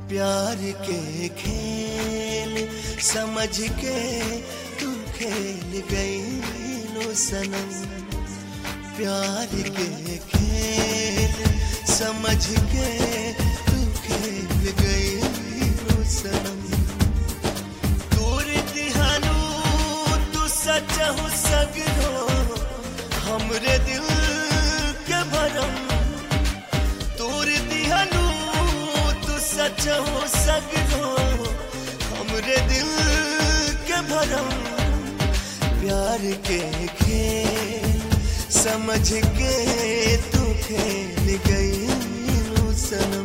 प्यार के खेल समझ के तू खेल गई लो सनम प्यार के खेल समझ के तू खेल गई लो सनम दूर दिहानू तू सच हो सगरो हमरे दिल के भरम दूर दिहानू तू सच हो सगरो हमरे दिल के भरम प्यार के खेल समझ के तू खेल गई लो सनम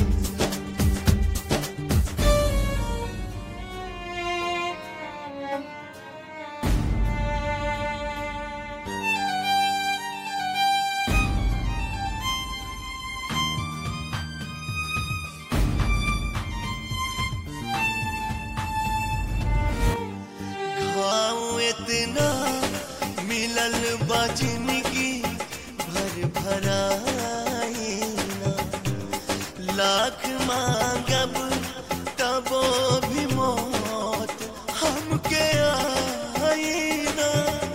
घाव इतना मिलल बा जिंदगी भर भराई ना लाख मांगब तबो भी मौत हमके आई ना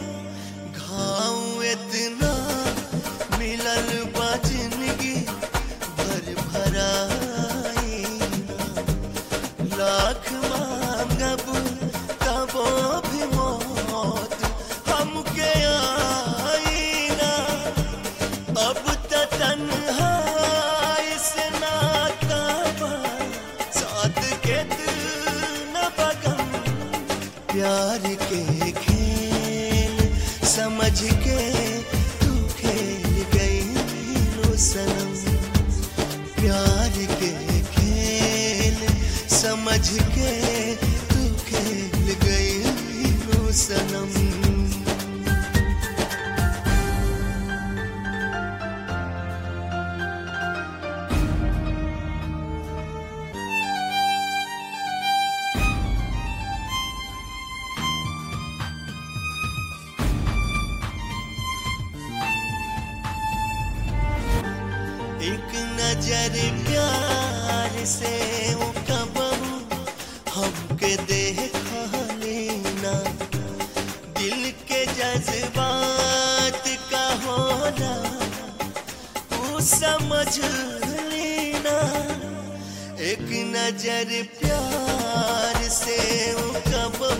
घाव इतना मिलल बा जिंदगी भर भराई ना लाख मांगब तबो भी मौत हमके आई ना अब त तन्हाई से नाता बा साथ के दिल न बगम प्यार के खेल समझ के तू खेल गई लो सनम प्यार के खेल समझ के तू खेल गई लो सनम एक नजर प्यार से वो कबहू हमके देखा लेना दिल के जज्बात का होना तू समझ लेना एक नजर प्यार से वो कबहू